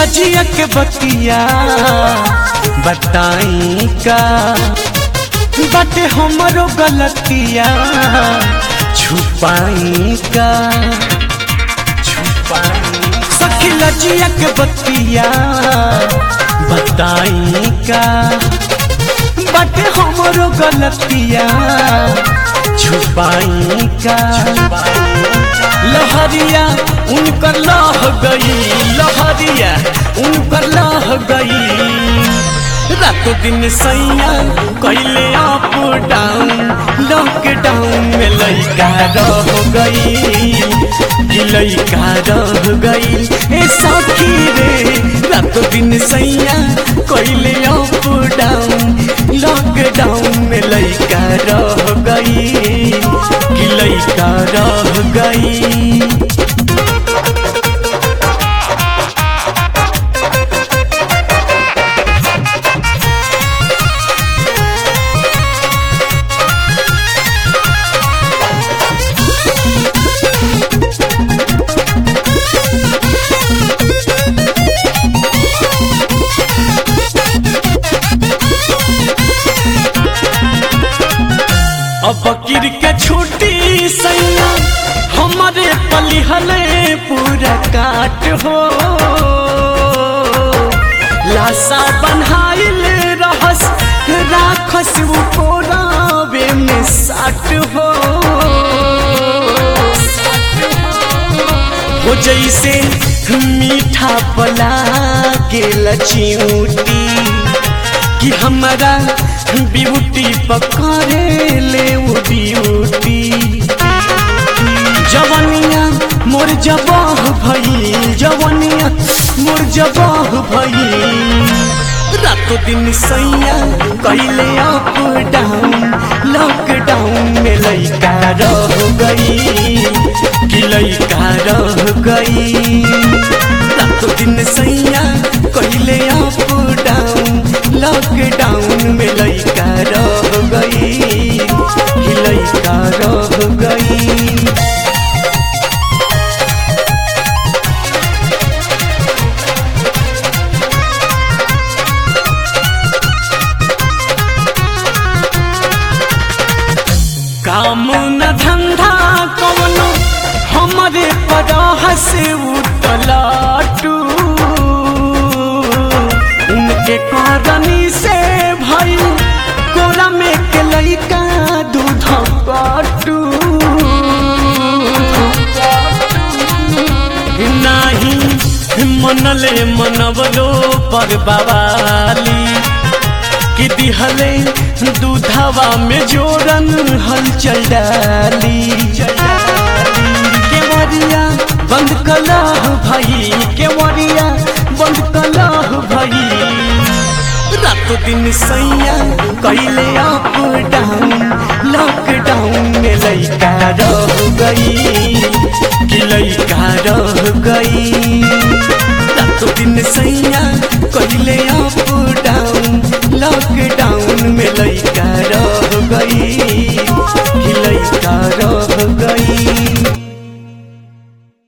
लजिया के बतिया बताई का बाटे हमरो गलतिया छुपाई का छुपाई सखी लजिया के बतिया बताई का बाटे हमरो गलतिया छुपाई का लहरिया उनकर लह गई लहरिया उनकर लह गई रातों दिन सैया कैले अप डाउन लॉकडाउन में लैका रह गई कि लैका रह गई ए सखी रे रातों दिन सैया कैले अप डाउन लॉकडाउन में लैका रह गई कि लैका रह गई अब बकीर के छुट्टी सैया हमारे पलिहले पूरा काट हो लाशा बनहाइल रहस राखस वो कोरावे में साट हो हो जैसे मीठा पला के लचियूटी कि हमारा ब्यूटी पकड़े ले वो ब्यूटी जवनिया मोर जबाह भई जवनिया मोर जबाह भई रातों दिन सैया कैले अप डाउन लॉकडाउन में लैका रह गई कि लैका रह गई रातों दिन सैया कैले अप डाउन लॉकडाउन में लैका रह गई कि लैका रह गई काम न धंधा कवनो हमारे पराह से उतलाटू उनके करनी से भाई कोला में के लइका दूध काटू नाही मनले मनवलो पर बवाली कि दिहले दूधवा में जोरन हलचल डाली केवरिया बंद कलाह भई केवरिया बंद कलाह भई रातों दिन सैया कैले अप डाउन लॉकडाउन में लैका रह गई कि लैका रह गई रातों दिन सैया